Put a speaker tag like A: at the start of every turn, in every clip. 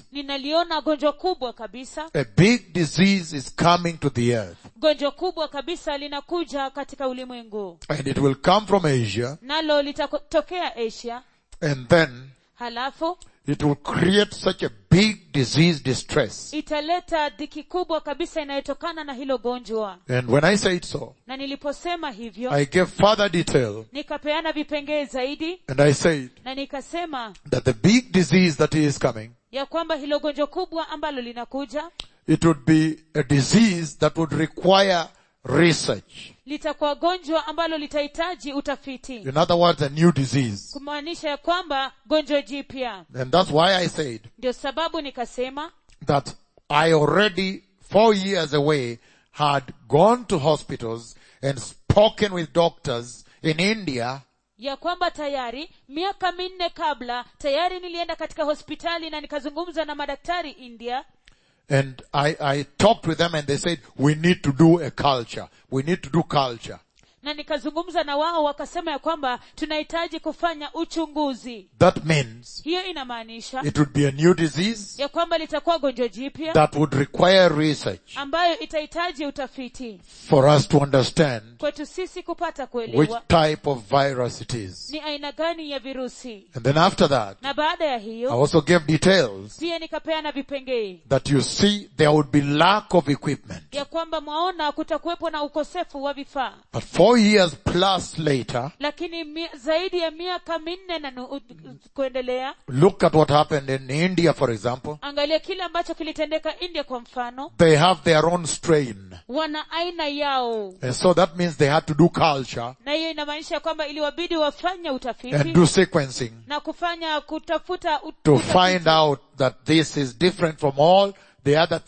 A: ninaliona gonjwa kubwa kabisa
B: A big disease is coming to the earth.
A: gonjwa kubwa kabisa linakuja katika ulimwengu
B: And it will come from Asia.
A: nalo litatokea asia
B: And then
A: halafu
B: it will create such a big disease distress.
A: italeta dhiki kubwa kabisa inayotokana na hilo gonjwa
B: And when I said so,
A: na niliposema hivyo
B: I gave further detail
A: nikapeana vipengee zaidi
B: and I said
A: na nikasema
B: that the big disease that is coming,
A: ya kwamba hilo gonjwa kubwa ambalo linakuja
B: it would be a disease that would require research.
A: litakuwa gonjwa ambalo litahitaji utafiti
B: In other words, a new disease.
A: kumaanisha ya kwamba gonjwa jipya
B: And that's why I said
A: ndio sababu nikasema
B: that I already, four years away, had gone to hospitals and spoken with doctors in India
A: ya kwamba tayari miaka minne kabla tayari nilienda katika hospitali na nikazungumza na madaktari india
B: and I, I talked with them and they said, we need to do a culture. We need to do culture.
A: na nikazungumza na wao wakasema ya kwamba tunahitaji kufanya uchunguzi
B: That means
A: hiyo inamaanisha
B: it would be a new disease
A: ya kwamba litakuwa gonjwa jipya
B: that would require research
A: ambayo itahitaji utafiti
B: for us to understand
A: kwetu sisi kupata
B: which
A: kuelewa
B: type of virus it is.
A: ni aina gani ya virusi
B: And then after that,
A: na baada ya
B: I
A: hiyo
B: also gave details
A: pia nikapeana vipengee
B: that you see there would be lack of equipment.
A: ya kwamba mwaona kutakuwepo na ukosefu wa vifaa
B: But four years plus later,
A: lakini mi, zaidi ya miaka minne na nu, u- kuendelea
B: look at what happened in India, for example.
A: angalia kile ambacho kilitendeka india kwa mfano
B: They have their own strain.
A: wana aina yao
B: And so that means they had to do culture
A: na hiyo inamaanisha ya kwamba iliwabidi wafanye
B: and
A: utafiti
B: do sequencing
A: na kufanya kutafuta ut-
B: to
A: utafiti.
B: find out that this is different from all the other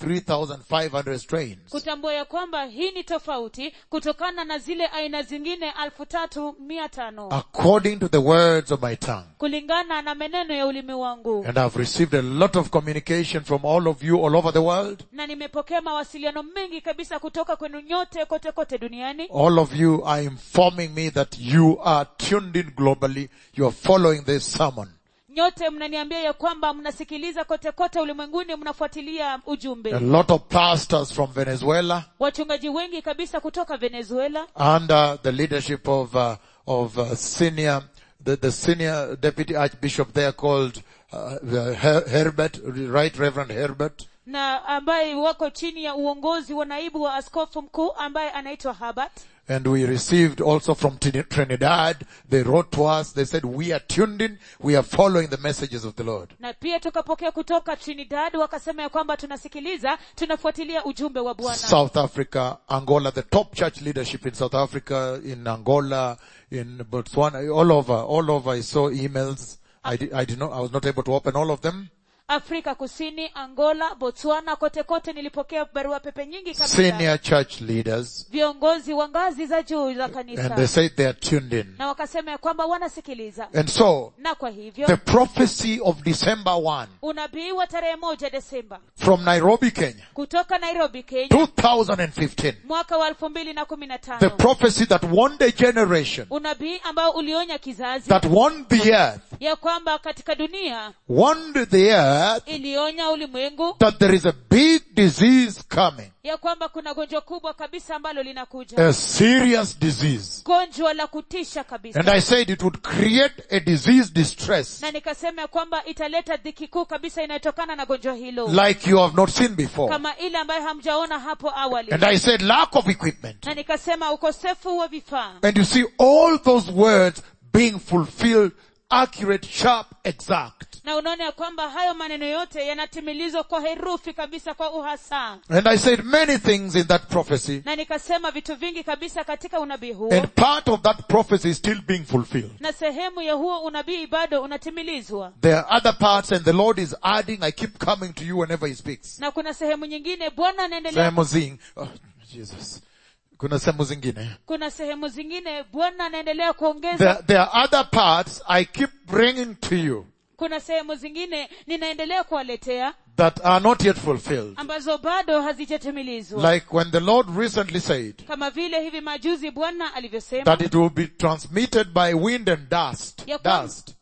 B: 3,500 strains.
A: kutambua ya kwamba hii ni tofauti kutokana na zile aina zingine alfu tatu mia tano
B: According to the words of my tongue.
A: kulingana na meneno ya ulimi wangu
B: And I've received a lot of communication from all of you all over the world.
A: na nimepokea mawasiliano mengi kabisa kutoka kwenu nyote kote kote duniani
B: All of you are informing me that you are tuned in globally. You are following this sermon.
A: nyote mnaniambia ya kwamba mnasikiliza kote kote ulimwenguni mnafuatilia
B: A
A: ujumbe
B: lot of pastors from Venezuela
A: wachungaji wengi kabisa kutoka venezuela
B: under the leadership of, uh, of uh, senior, the, the senior deputy archbishop there called uh, uh, Her- Herbert, right Reverend Herbert.
A: na ambaye wako chini ya uongozi wa naibu wa askofu mkuu ambaye anaitwa Herbert
B: And we received also from Trin- Trinidad, they wrote to us, they said, we are tuned in, we are following the messages of the Lord.
A: na pia tukapokea kutoka trinidad wakasema ya kwamba tunasikiliza tunafuatilia ujumbe wa bwana
B: South Africa, Angola, the top church leadership in South Africa, in Angola, in Botswana, all over, all over. I saw emails. I did, I did not, I was not able to open all of them.
A: afrika kusini angola botswana kote kote nilipokea barua pepe nyingi kabisa
B: Senior church leaders,
A: viongozi wa ngazi za juu za
B: and they
A: kanisa
B: said they are tuned in.
A: na wakasema ya kwamba wanasikiliza
B: And so,
A: na kwa hivyo
B: the prophecy of December 1
A: unabii wa tarehe moja desemba
B: from Nairobi, Kenya,
A: kutoka nairobi kenya
B: 2015,
A: mwaka wa elfu mbili na kumi na
B: the
A: tano
B: prophecy that warned a generation,
A: unabii ambao ulionya kizazi
B: that warned the earth,
A: ya kwamba katika dunia
B: warned the earth
A: ilionya ulimwengu
B: that there is a big disease coming,
A: ya kwamba kuna gonjwa kubwa kabisa ambalo linakuja
B: a serious disease.
A: gonjwa la kutisha kabisa
B: And I said it would create a disease distress
A: na nikasema ya kwamba italeta dhiki kuu kabisa inayotokana na gonjwa hilo
B: like you have not seen before.
A: kama ile ambayo hamjaona hapo awali
B: And I said lack of equipment.
A: na nikasema ukosefu wa vifaa
B: And you see all those words being fulfilled, accurate, sharp, exact.
A: na unaona ya kwamba hayo maneno yote yanatimilizwa kwa herufi kabisa kwa uhasaa
B: And I said many things in that prophecy.
A: na nikasema vitu vingi kabisa katika unabii huo
B: And part of that prophecy is still being fulfilled.
A: na sehemu ya huo unabii bado unatimilizwa
B: There are other parts and the Lord is adding, I keep coming to you whenever He speaks.
A: na kuna sehemu nyingine bwana anaendelea
B: Sehemu zing, oh, Jesus. Kuna sehemu zingine.
A: kuna sehemu zingine bwana anaendelea kuongeza
B: There, there are other parts I keep bringing to you
A: kuna sehemu zingine ninaendelea kuwaletea
B: that are not yet fulfilled.
A: ambazo bado hazijatimilizwa
B: Like when the Lord recently said
A: kama vile hivi majuzi bwana alivyosema
B: that it will be transmitted by wind and dust.
A: ya kwamba,
B: Dust.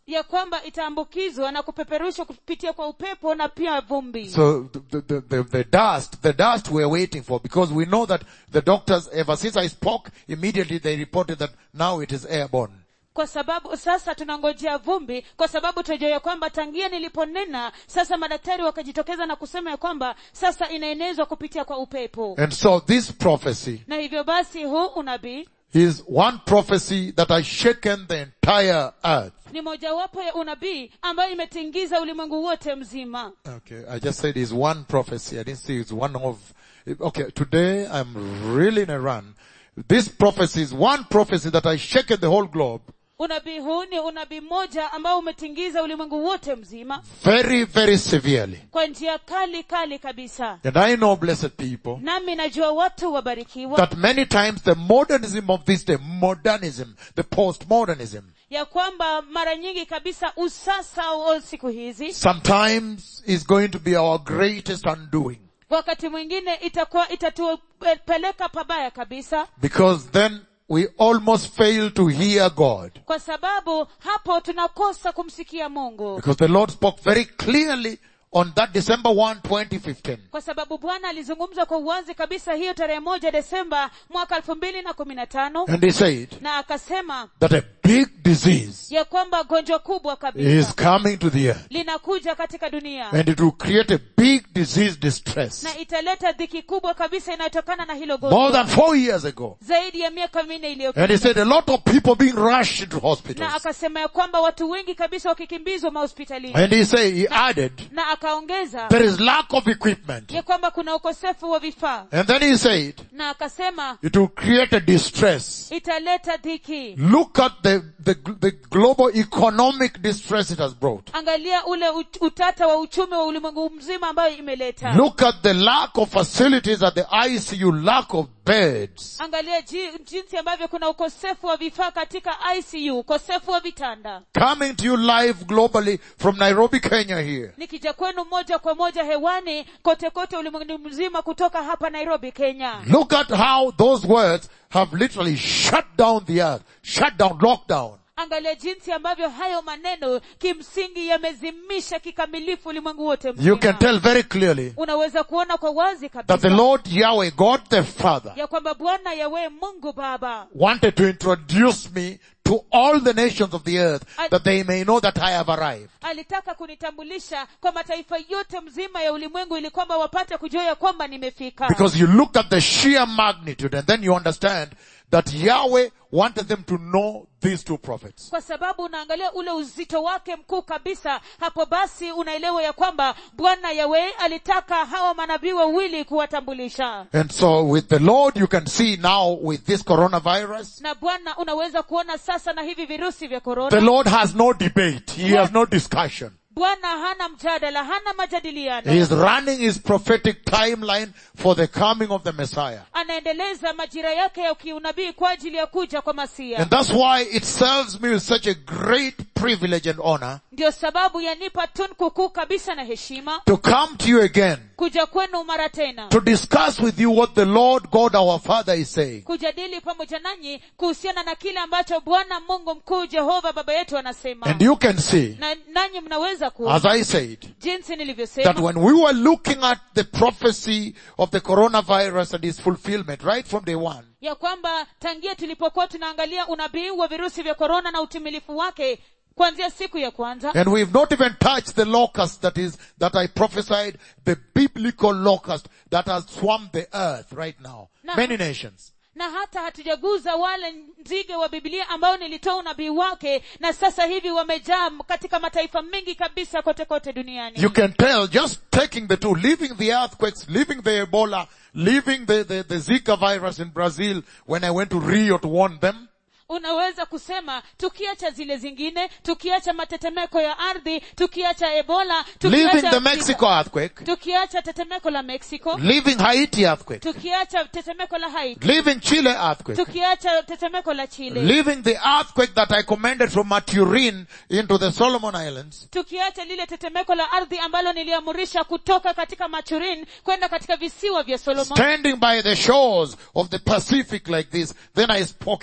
A: ya kwamba itaambukizwa na kupeperushwa kupitia kwa upepo na pia vumbi
B: So the, the, the, the dust, the dust we're waiting for because we know that the doctors, ever since I spoke, immediately they reported that now it is airborne.
A: kwa sababu sasa tunangojea vumbi kwa sababu tunajua ya kwamba tangia niliponena sasa madaktari wakajitokeza na kusema ya kwamba sasa inaenezwa kupitia kwa upepo
B: And so this prophecy
A: na hivyo basi huu unabii
B: is one prophecy that has shaken the entire earth.
A: ni mojawapo ya unabii ambayo imetingiza ulimwengu wote mzima
B: Okay, I just said it's one prophecy. I didn't say it's one of, okay, today I'm really in a run. This prophecy is one prophecy that has shaken the whole globe
A: unabii huu ni unabii mmoja ambao umetingiza ulimwengu wote mzima
B: very, very severely.
A: kwa njia kali kali kabisa
B: And I know, blessed people,
A: nami najua watu wabarikiwa
B: that many times the modernism of this day, modernism, the postmodernism,
A: ya kwamba mara nyingi kabisa usasa wa siku hizi
B: sometimes is going to be our greatest undoing.
A: wakati mwingine itakuwa itatupeleka pabaya kabisa
B: Because then we almost fail to hear God.
A: kwa sababu hapo tunakosa kumsikia mungu
B: Because the Lord spoke very clearly on that December 1, 2015.
A: kwa sababu bwana alizungumza kwa uwazi kabisa hiyo tarehe moja desemba mwaka elfu mbili na kumi na tano
B: And he said
A: na akasema
B: that a big disease
A: ya kwamba gonjwa kubwa
B: is
A: kabisa
B: coming to the earth.
A: linakuja katika dunia
B: And it will create a big disease distress.
A: na italeta dhiki kubwa kabisa inayotokana na hilo
B: More
A: gonjwa
B: than four years ago.
A: zaidi ya miaka minne
B: And he
A: iliyopita
B: said a lot of people being rushed into
A: na
B: hospitals.
A: akasema ya kwamba watu wengi kabisa wakikimbizwa mahospitalini
B: And he said, he added,
A: na akaongeza
B: there is lack of equipment.
A: ya kwamba kuna ukosefu wa vifaa
B: And then he said,
A: na akasema
B: it will create a distress.
A: italeta dhiki
B: Look at the, the, the global economic distress it has brought.
A: angalia ule ut- utata wa uchumi wa ulimwengu mzima ambayo imeleta
B: Look at the lack of facilities at the ICU, lack of beds.
A: angalia ji, jinsi ambavyo kuna ukosefu wa vifaa katika icu ukosefu wa vitanda
B: Coming to you live globally from Nairobi, Kenya here.
A: nikija kwenu moja kwa moja hewani kote kote ulimwengu mzima kutoka hapa nairobi kenya
B: Look at how those words have literally shut down the earth, shut down, lockdown.
A: angalia jinsi ambavyo hayo maneno kimsingi yamezimisha kikamilifu ulimwengu wote
B: You
A: mzima
B: can tell very clearly
A: unaweza kuona kwa wazi
B: that the
A: kabisa
B: Lord Yahweh, God the Father,
A: ya kwamba bwana yawe mungu baba
B: wanted to introduce me to all the nations of the earth that they may know that I have arrived.
A: alitaka kunitambulisha kwa mataifa yote mzima ya ulimwengu ili kwamba wapate kujua ya kwamba nimefika
B: Because you look at the sheer magnitude and then you understand that Yahweh wanted them to know these two prophets.
A: kwa sababu unaangalia ule uzito wake mkuu kabisa hapo basi unaelewa ya kwamba bwana yawe alitaka hawa manabii wawili kuwatambulisha
B: And so with the Lord you can see now with this coronavirus,
A: na bwana unaweza kuona sasa na hivi virusi vya
B: the
A: korona
B: Lord has no debate. He has no discussion.
A: bwana hana mjadala hana majadiliano
B: He is running his prophetic timeline for the coming of the Messiah.
A: anaendeleza majira yake ya kiunabii kwa ajili ya kuja kwa masia
B: And that's why it serves me with such a great privilege and honor
A: ndio sababu yanipa tunku kuu kabisa na heshima
B: to come to you again
A: kuja kwenu mara tena
B: to discuss with you what the Lord God our Father is saying.
A: kujadili pamoja nanyi kuhusiana na kile ambacho bwana mungu mkuu jehova baba yetu anasema
B: And you can see,
A: na nanyi mnaweza
B: as
A: kuona
B: I said,
A: jinsi
B: that
A: nilivyosema
B: when we were looking at the prophecy of the coronavirus and its fulfillment right from day one,
A: ya kwamba tangia tulipokuwa tunaangalia unabii wa virusi vya korona na utimilifu wake kuanzia siku ya kwanza
B: and we've not even touched the locust that is, that I prophesied, the biblical locust that has swarmed the earth right now.
A: No.
B: Many nations.
A: na hata hatujaguza wale nzige wa bibilia ambao nilitoa unabii wake na sasa hivi wamejaa katika mataifa mengi kabisa kote kote duniani
B: You can tell just taking the two, leaving the earthquakes, leaving the Ebola, leaving the, the, the Zika virus in Brazil when I went to Rio to warn them.
A: unaweza kusema tukiacha zile zingine tukiacha matetemeko ya ardhi tukiacha ebola
B: Leaving
A: tukiacha,
B: the Mexico earthquake,
A: tukiacha tetemeko la mexico
B: leaving Haiti earthquake,
A: tukiacha tetemeko la haiti
B: leaving Chile earthquake,
A: tukiacha tetemeko la chile
B: leaving the earthquake that I commanded from Maturin into the Solomon Islands,
A: tukiacha lile tetemeko la ardhi ambalo niliamurisha kutoka katika machurin kwenda katika visiwa vya solomon
B: standing by the shores of the Pacific like this, then I spoke it.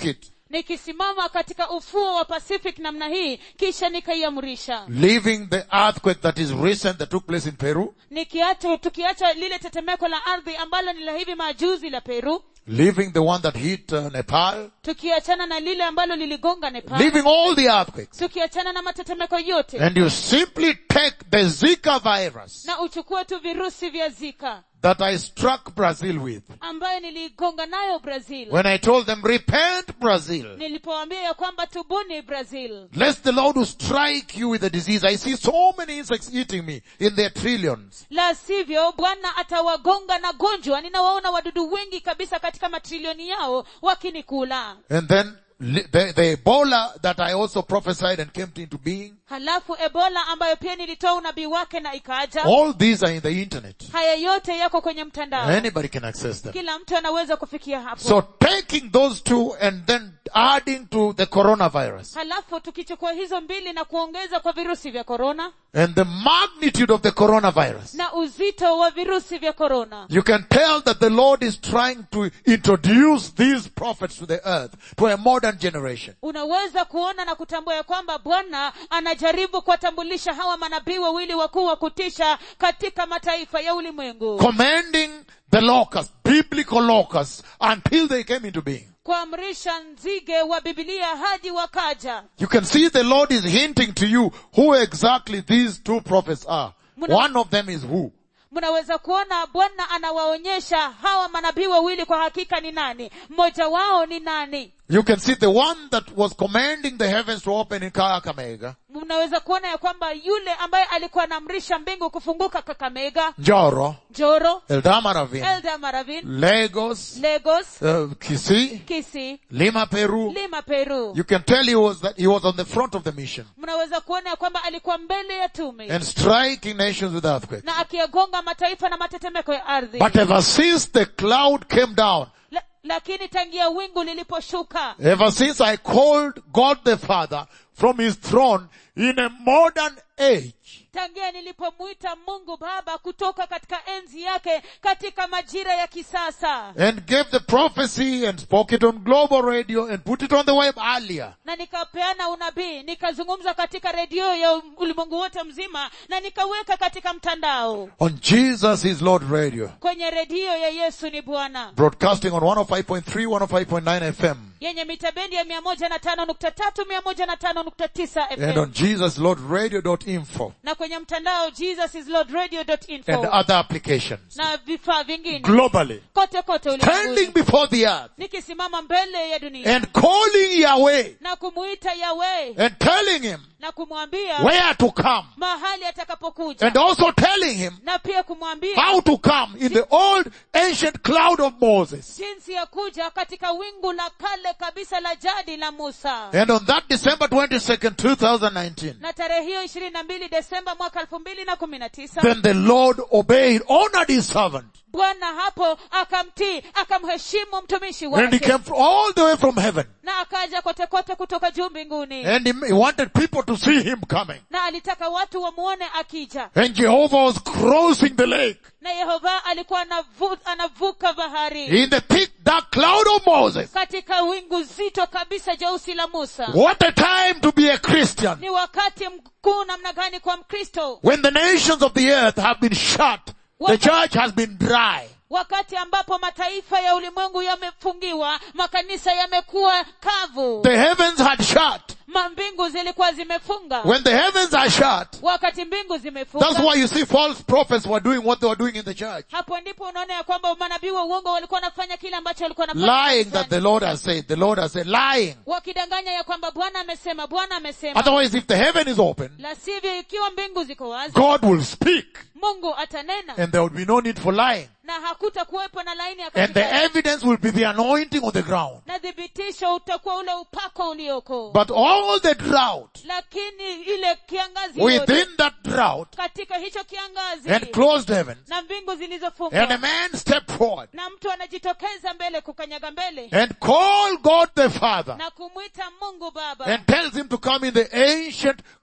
A: nikisimama katika ufuo wa pacific namna hii kisha nikaiamrisha
B: leaving the earthquake that is recent that took place in Peru,
A: nikiacha tukiacha lile tetemeko la ardhi ambalo ni la hivi majuzi la peru
B: leaving the one that hit uh, Nepal,
A: tukiachana na lile ambalo liligonga nepal
B: leaving all the earthquakes,
A: tukiachana na matetemeko yote
B: and you simply take the Zika virus
A: na uchukue tu virusi vya zika
B: that I struck Brazil with.
A: ambayo niligonga nayo brazil
B: When I told them, repent Brazil,
A: nilipoambia ya kwamba tubuni brazil
B: lest the Lord will strike you with the disease. I see so many insects eating me in their trillions.
A: la sivyo bwana atawagonga na gonjwa ninawaona wadudu wengi kabisa katika matrilioni yao wakinikula
B: And then li- the, the Ebola that I also prophesied and came into being,
A: halafu ebola ambayo pia nilitoa unabii wake na ikaja
B: all these are in the internet.
A: haya yote yako kwenye mtandao
B: Anybody can access them.
A: kila mtu anaweza kufikia hapo
B: So taking those two and then adding to the coronavirus
A: halafu tukichukua hizo mbili na kuongeza kwa virusi vya korona
B: and the magnitude of the coronavirus,
A: na uzito wa virusi vya korona
B: you can tell that the Lord is trying to introduce these prophets to the earth, to a modern generation.
A: unaweza kuona na kutambua ya kwamba bwana anajaribu kuwatambulisha hawa manabii wawili wakuu wa kutisha katika mataifa ya ulimwengu
B: Commanding the locusts, biblical locusts, until they came into being.
A: kuamrisha nzige wa bibilia hadi wakaja
B: You can see the Lord is hinting to you who exactly these two prophets are.
A: Muna-
B: One of them is who?
A: mnaweza kuona bwana anawaonyesha hawa manabii wawili kwa hakika ni nani mmoja wao ni nani
B: You can see the one that was commanding the heavens to open in Kakamega,
A: mnaweza kuona ya kwamba yule ambaye alikuwa anaamrisha mbingu kufunguka kakamega
B: Njoro,
A: joro
B: Eldama Ravine,
A: elda maravin
B: Lagos,
A: lagos
B: uh, Kisii,
A: kisi
B: Lima, Peru.
A: lima peru
B: You can tell he was that he was on the front of the mission
A: mnaweza kuona ya kwamba alikuwa mbele ya tume
B: and striking nations with earthquakes.
A: na akiyagonga mataifa na matetemeko ya ardhi
B: But ever since the cloud came down,
A: La, lakini tangia wingu liliposhuka
B: ever since I called God the Father from his throne in a modern age,
A: tangia nilipomwita mungu baba kutoka katika enzi yake katika majira ya kisasa
B: and gave the prophecy and spoke it on global radio and put it on the web earlier.
A: na nikapeana unabii nikazungumza katika redio ya ulimwengu wote mzima na nikaweka katika mtandao
B: On Jesus is Lord Radio,
A: kwenye redio ya yesu ni bwana
B: broadcasting on 105.3, 105.9 FM,
A: yenye mitabendi ya mia moja na tano nukta tatu mia moja na tano nukta tisa
B: and
A: fm
B: on jesuslordradio.info
A: na kwenye mtandao jesusislordradio.info
B: and other applications
A: na vifaa vingine
B: globally.
A: kote kote
B: Standing
A: ulimwenguni
B: before the earth
A: nikisimama mbele ya dunia
B: and calling Yahweh
A: na kumuita yawe
B: and telling him
A: na kumwambia
B: where to come
A: mahali atakapokuja
B: and also telling him
A: na pia kumwambia
B: how to come in the old ancient cloud of Moses.
A: jinsi ya kuja katika wingu la kale kabisa la jadi la musa
B: And on that December 22nd, 2019,
A: na tarehe hiyo ishirini na mbili desemba mwaka elfu mbili na kumi na tisa
B: then the Lord obeyed, honored his servant.
A: bwana hapo akamtii akamheshimu mtumishi
B: And he
A: wake
B: came fr- all the way from heaven.
A: na akaja kote kote kutoka juu mbinguni
B: And he, he wanted people to see him coming.
A: na alitaka watu wamuone akija
B: And Jehovah was crossing the lake
A: na yehova alikuwa anavu, anavuka bahari
B: in the thick dark cloud of Moses.
A: katika wingu zito kabisa jeusi la musa
B: What a time to be a Christian
A: ni wakati mkuu namna gani kwa mkristo
B: when the nations of the earth have been shut. The church has been dry.
A: wakati ambapo mataifa ya ulimwengu yamefungiwa makanisa yamekuwa kavu
B: The heavens had shut.
A: mambingu zilikuwa zimefunga
B: When the heavens are shut,
A: wakati mbingu
B: that's
A: zimefunga
B: why you see false prophets were doing what they were doing in the church.
A: hapo ndipo unaona ya kwamba manabii wa uongo walikuwa wanafanya kile ambacho walikuwa wanafanya
B: Lying that
A: kanisani.
B: the Lord has said. The Lord has said. Lying.
A: wakidanganya ya kwamba bwana amesema bwana amesema
B: Otherwise, if the heaven is open,
A: la sivyo ikiwa mbingu ziko wazi
B: God will speak
A: mungu atanena
B: and there will be no need for lying.
A: na hakuta kuwepo na laini ya
B: And the
A: katikati.
B: evidence will be the anointing on the ground.
A: na thibitisho utakuwa ule upako ulioko
B: But all the drought,
A: lakini ile kiangazi yote,
B: within that drought
A: katika hicho kiangazi
B: and closed heavens,
A: na mbingu
B: and a
A: zilizofungwa
B: man stepped forward
A: na mtu anajitokeza mbele kukanyaga mbele
B: and called God the Father
A: na kumwita mungu baba
B: and tells him to come in the ancient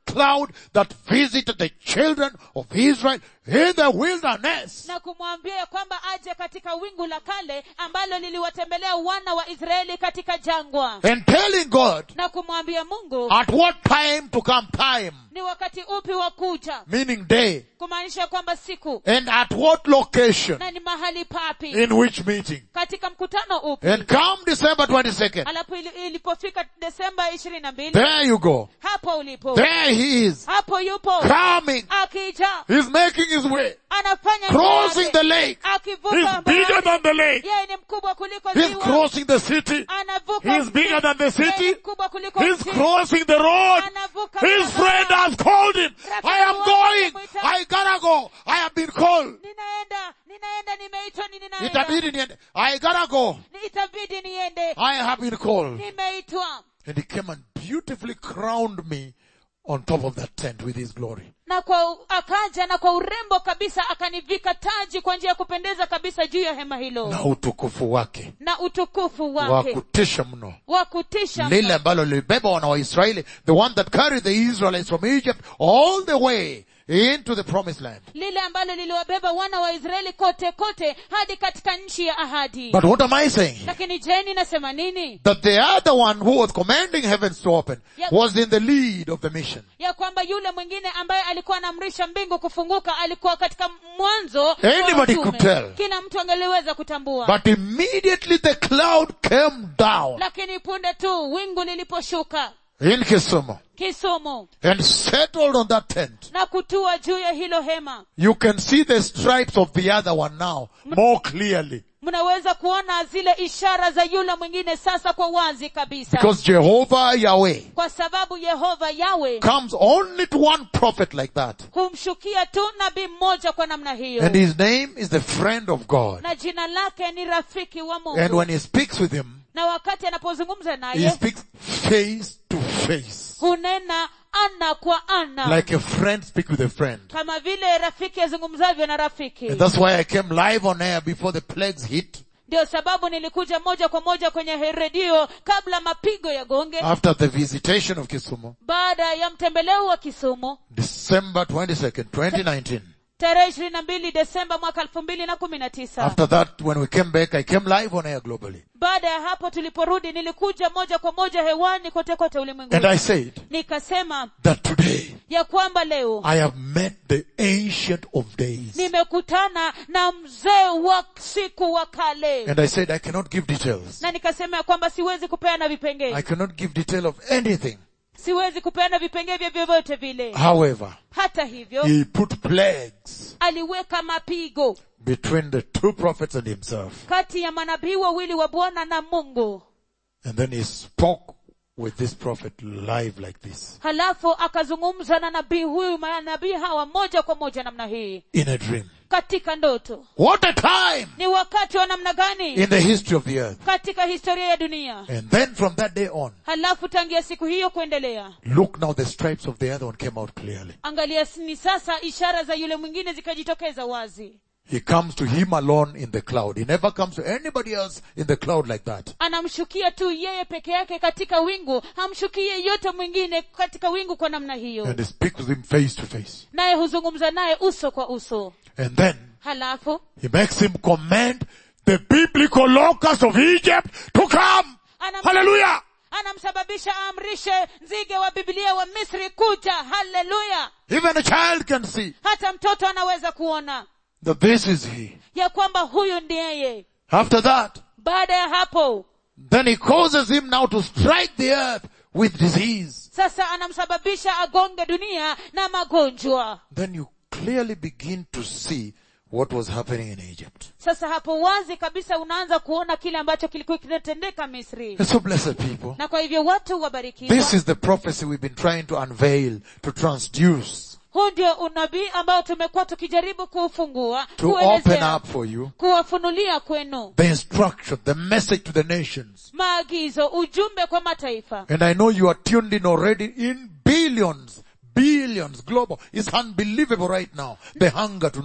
B: cloud that visited the children of Israel in the wilderness.
A: na kumwambia ya kwamba aje katika wingu la kale ambalo liliwatembelea wana wa israeli katika jangwa
B: And telling God
A: na kumwambia mungu
B: at what time to come time,
A: ni wakati upi wa kuja
B: meaning day,
A: kumaanisha kwamba siku
B: and at what location,
A: na ni mahali papi
B: in which meeting.
A: katika mkutano upi
B: And come December 22nd,
A: alafu ili- ilipofika desemba ishirini na mbili
B: there you go.
A: hapo ulipo
B: There he is,
A: hapo yupo
B: coming.
A: akija
B: He's making his way,
A: anafanya njia
B: crossing
A: yake,
B: the lake.
A: akivuka
B: He's bigger
A: bahari.
B: than the lake.
A: yeye ni mkubwa kuliko
B: He's
A: ziwa
B: crossing the city.
A: anavuka
B: He's
A: mji.
B: bigger than the
A: Yeye
B: city.
A: ni mkubwa kuliko
B: He's
A: mji.
B: crossing the road.
A: anavuka
B: His
A: barabara.
B: friend has called him. I am going. I gotta go. I have been called.
A: ninaenda ninaenda nimeitwa ni ninaenda
B: Itabidi niende. I gotta go.
A: Ni- itabidi niende
B: I have been called.
A: nimeitwa
B: And he came and beautifully crowned me on top of that tent with his glory.
A: na kwa akaja na kwa urembo kabisa akanivika taji kwa njia ya kupendeza kabisa juu ya hema hilo
B: Na utukufu wake.
A: na utukufu
B: Wa
A: wake
B: kutisha mno.
A: wa kutisha
B: lile
A: mno.
B: ambalo lilibeba wana wa Israeli, the one that carried the Israelites from Egypt all the way into the promised land.
A: lile ambalo liliwabeba wana wa israeli kote kote hadi katika nchi ya ahadi
B: But what am I saying?
A: lakini je ninasema nini
B: That the other one who was commanding heavens to open
A: Yep.
B: was in the lead of the mission.
A: ya kwamba yule mwingine ambaye alikuwa anaamrisha mbingu kufunguka alikuwa katika mwanzo wa
B: Anybody
A: utume.
B: could tell.
A: kila mtu angeliweza kutambua
B: But immediately the cloud came down
A: lakini punde tu wingu liliposhuka
B: in Kisumu
A: kisumu
B: and settled on that tent.
A: na kutua juu ya hilo hema
B: You can see the stripes of the other one now more clearly.
A: mnaweza kuona zile ishara za yule mwingine sasa kwa wazi kabisa
B: Because Jehovah Yahweh
A: kwa sababu yehova yawe
B: comes only to one prophet like that.
A: humshukia tu nabii mmoja kwa namna hiyo
B: And his name is the friend of God.
A: na jina lake ni rafiki wa
B: And
A: mungu
B: when he speaks with him,
A: na wakati anapozungumza
B: he
A: naye
B: speaks face to face.
A: hunena ana kwa ana
B: Like a friend speak with a friend.
A: kama vile rafiki azungumzavyo na rafiki
B: And that's why I came live on air before the plagues hit.
A: ndio sababu nilikuja moja kwa moja kwenye he- redio kabla mapigo ya gonge
B: After the visitation of Kisumu,
A: baada ya mtembeleo wa kisumu
B: December 22nd, 2019.
A: tarehe ishirini na mbili desemba mwaka elfu mbili na kumi na tisa
B: After that, when we came back, I came live on air globally.
A: baada ya hapo tuliporudi nilikuja moja kwa moja hewani kote kote
B: And
A: ulimwenguni
B: I said
A: nikasema
B: that today
A: ya kwamba leo
B: I have met the ancient of days.
A: nimekutana na mzee wa siku wa kale
B: And I said I cannot give details.
A: na nikasema ya kwamba siwezi kupeana
B: I
A: vipengee
B: cannot give detail of anything.
A: siwezi kupeana vipengee vya vyovyote vile
B: However,
A: hata hivyo
B: he put plagues
A: aliweka mapigo
B: between the two prophets and himself.
A: kati ya manabii wawili wa bwana na mungu
B: And then he spoke with this prophet live like this
A: halafu akazungumza na nabii huyu manabii hawa moja kwa moja namna hii
B: in a dream.
A: katika ndoto
B: What a time
A: ni wakati wa namna gani
B: in the history of the earth.
A: katika historia ya dunia
B: And then from that day on,
A: halafu tangia siku hiyo kuendelea
B: look now the stripes of the other one came out clearly.
A: angalia ni sasa ishara za yule mwingine zikajitokeza wazi
B: He comes to him alone in the cloud. He never comes to anybody else in the cloud like that.
A: anamshukia tu yeye peke yake katika wingu hamshukii yeyote mwingine katika wingu kwa namna hiyo
B: And he speaks with him face to face.
A: naye huzungumza naye uso kwa uso
B: And then
A: halafu
B: he makes him command the biblical locusts of Egypt to come.
A: anam-
B: Hallelujah!
A: anamsababisha aamrishe nzige wa biblia wa misri kuja haleluya
B: Even a child can see
A: hata mtoto anaweza kuona
B: that this is he.
A: ya kwamba huyu ndiyeye
B: After that,
A: baada ya hapo
B: then he causes him now to strike the earth with disease.
A: sasa anamsababisha agonge dunia na magonjwa
B: Then you clearly begin to see what was happening in Egypt.
A: sasa hapo wazi kabisa unaanza kuona kile ambacho kilikuwa kinatendeka misri
B: And so blessed people.
A: na kwa hivyo watu wabarikiwa
B: This is the prophecy we've been trying to unveil, to transduce,
A: huu ndio unabii ambao tumekuwa tukijaribu kuufungua
B: to open
A: kuelezea
B: up for you
A: kuwafunulia kwenu
B: the instruction, the message to the nations.
A: maagizo ujumbe kwa mataifa
B: And I know you are tuned in already in billions, billions global. It's unbelievable right now. The hunger to know.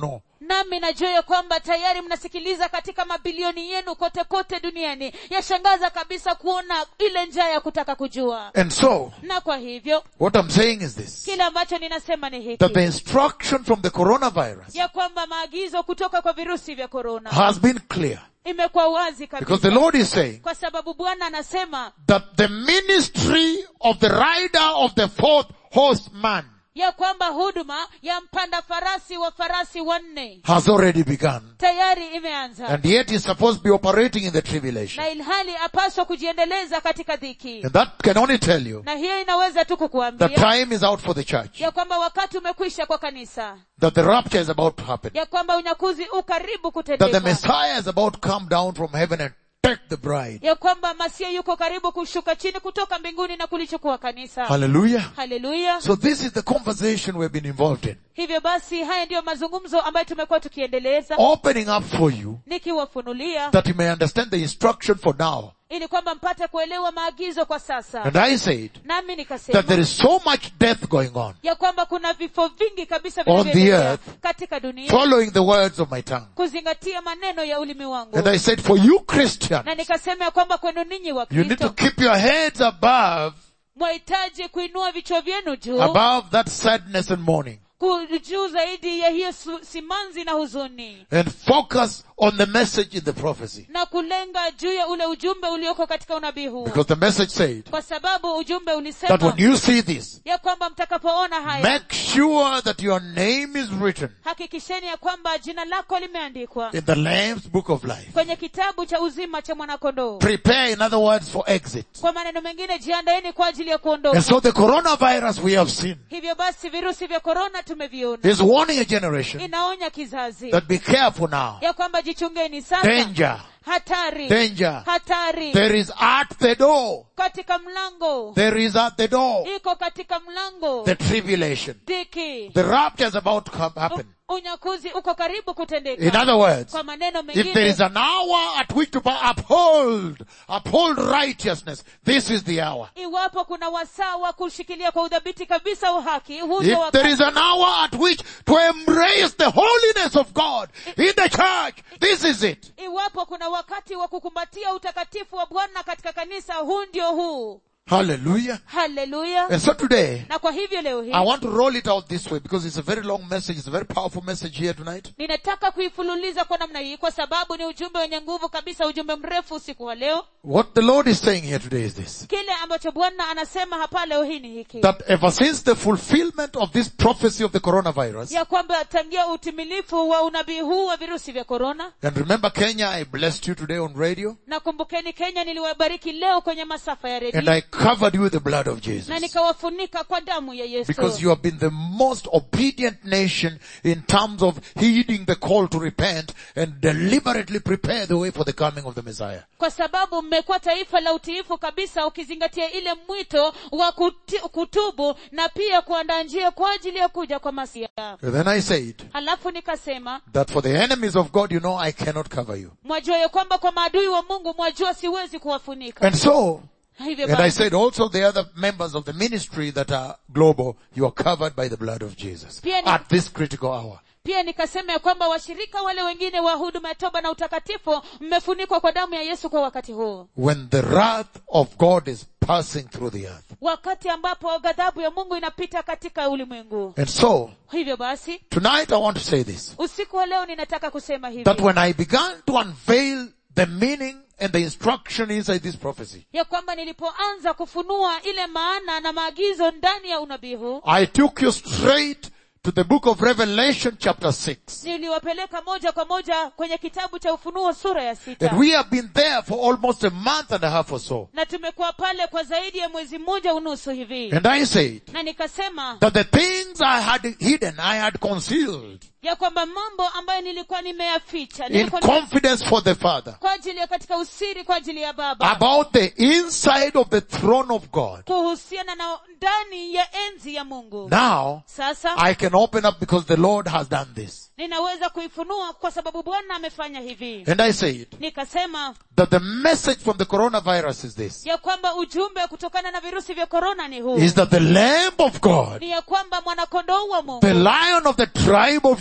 A: nami najua ya kwamba tayari mnasikiliza katika mabilioni yenu kote kote duniani yashangaza kabisa kuona ile njaa ya kutaka kujua
B: And so,
A: na kwa hivyo
B: what I'm saying is this.
A: kile ambacho ninasema ni
B: That the
A: hiki
B: instruction from the coronavirus
A: ya kwamba maagizo kutoka kwa virusi vya korona
B: has been clear.
A: imekuwa wazi
B: Because
A: kabisa
B: the Lord is saying
A: kwa sababu bwana anasema
B: that the ministry of the rider of the fourth horseman
A: ya kwamba huduma ya mpanda farasi wa farasi wanne
B: has already begun.
A: tayari imeanza
B: And yet he's supposed to be operating in the tribulation.
A: na ilhali apaswa kujiendeleza katika dhiki
B: And that can only tell you
A: na hiyo inaweza tu
B: the
A: kukuambia
B: time is out for the church.
A: ya kwamba wakati umekwisha kwa kanisa
B: That the rapture is about to happen.
A: ya kwamba unyakuzi u karibu
B: That the
A: kutendeka
B: Messiah is about to come down from heaven and take the bride.
A: ya kwamba masia yuko karibu kushuka chini kutoka mbinguni na kulichukua kanisa
B: Hallelujah.
A: haleluya
B: So this is the conversation we've been involved in.
A: hivyo basi haya ndiyo mazungumzo ambayo tumekuwa tukiendeleza
B: Opening up for you
A: nikiwafunulia
B: that you may understand the instruction for now.
A: ili kwamba mpate kuelewa maagizo kwa sasa
B: And I said
A: nami
B: that
A: nikasema
B: there is so much death going on
A: ya kwamba kuna vifo vingi kabisa
B: On the
A: vinavyoendelea
B: earth.
A: katika dunia
B: following the words of my tongue.
A: kuzingatia maneno ya ulimi wangu
B: And I said for you Christians,
A: na nikasema ya kwamba kwenu ninyi wa
B: you need to
A: kristo
B: keep your heads above,
A: mwahitaji kuinua vichwa vyenu juu
B: above that sadness and mourning
A: ku- juu zaidi ya hiyo su- simanzi na huzuni
B: and focus on the message in the prophecy.
A: na kulenga juu ya ule ujumbe ulioko katika unabii huu
B: Because the message said
A: kwa sababu ujumbe
B: that
A: ulisema
B: when you see this,
A: ya kwamba mtakapoona haya
B: make sure that your name is written
A: hakikisheni ya kwamba jina lako limeandikwa
B: in the Lamb's book of life.
A: kwenye kitabu cha uzima cha mwanakondoo
B: Prepare, in other words, for exit.
A: kwa maneno mengine jiandaeni kwa ajili ya
B: And
A: kuondoka
B: so the coronavirus we have seen
A: hivyo basi virusi vya korona tumeviona
B: is warning a generation
A: inaonya kizazi
B: that be careful now.
A: ya kwamba jichungeni sasa
B: Danger,
A: hatari
B: danger.
A: hatari
B: There is at the door.
A: katika mlango
B: There is at the door
A: iko katika mlango
B: the tribulation.
A: dhiki
B: The rapture is about to come, happen.
A: U- unyakuzi uko karibu
B: In
A: kutendeka
B: other words,
A: kwa maneno
B: if there
A: mengine
B: is an hour at which to uphold, uphold righteousness, this is the hour.
A: iwapo kuna wasaa wa kushikilia kwa udhabiti kabisa uhaki huu ndio
B: If there
A: wakati
B: is an hour at which to embrace the holiness of God in the church, this is it.
A: iwapo kuna wakati wa kukumbatia utakatifu wa bwana katika kanisa huu ndio huu
B: Hallelujah.
A: haleluya
B: And so today,
A: na kwa hivyo leo hii
B: I want to roll it out this way because it's a very long message. It's a very powerful message here tonight.
A: ninataka kuifululiza kwa namna hii kwa sababu ni ujumbe wenye nguvu kabisa ujumbe mrefu usiku wa leo
B: What the Lord is saying here today is this.
A: kile ambacho bwana anasema hapa leo hii ni hiki
B: That ever since the fulfillment of this prophecy of the coronavirus,
A: ya kwamba tangia utimilifu wa unabii huu wa virusi vya korona
B: and remember Kenya, I blessed you today on radio,
A: na kumbukeni kenya niliwabariki leo kwenye masafa ya
B: and
A: redio
B: I covered you with the blood of Jesus.
A: na nikawafunika kwa damu ya yesu
B: Because you have been the most obedient nation in terms of heeding the call to repent and deliberately prepare the way for the coming of the Messiah.
A: kwa sababu mmekuwa taifa la utiifu kabisa ukizingatia ile mwito wa kuti, kutubu na pia kuandaa njia kwa ajili ya kuja kwa masia
B: And then I said
A: halafu nikasema
B: that for the enemies of God, you know, I cannot cover you.
A: mwajua ya kwamba kwa maadui wa mungu mwajua siwezi kuwafunika
B: And so,
A: hivyo
B: and I
A: basi
B: said also the other members of the ministry that are global, you are covered by the blood of Jesus
A: Pia ni-
B: at this critical hour.
A: pia nikasema ya kwamba washirika wale wengine wa huduma ya toba na utakatifu mmefunikwa kwa damu ya yesu kwa wakati huu
B: When the wrath of God is passing through the earth.
A: wakati ambapo ghadhabu ya mungu inapita katika ulimwengu
B: And so,
A: hivyo basi
B: tonight I want to say this.
A: usiku wa leo ninataka kusema hivi
B: That when I began to unveil the meaning and the instruction inside this prophecy,
A: ya kwamba nilipoanza kufunua ile maana na maagizo ndani ya unabii huu
B: I took you straight to the book of Revelation chapter 6.
A: niliwapeleka moja kwa moja kwenye kitabu cha ufunuo sura ya sita
B: And we have been there for almost a month and a half or so.
A: na tumekuwa pale kwa zaidi ya mwezi mmoja unusu hivi
B: And I said
A: na nikasema
B: that the things I had hidden, I had concealed
A: ya kwamba mambo ambayo nilikuwa nimeyaficha
B: in
A: nilikuwa nime-
B: confidence for the Father
A: kwa ajili ya katika usiri kwa ajili ya baba
B: about the inside of the throne of God.
A: kuhusiana na ndani ya enzi ya mungu
B: Now,
A: sasa
B: I can open up because the Lord has done this.
A: ninaweza kuifunua kwa sababu bwana amefanya hivi
B: And I said
A: nikasema
B: that the message from the coronavirus is this.
A: ya kwamba ujumbe kutokana na virusi vya korona ni huu
B: Is that the Lamb of God,
A: ni ya kwamba mwanakondoo wa mungu
B: the Lion of the tribe of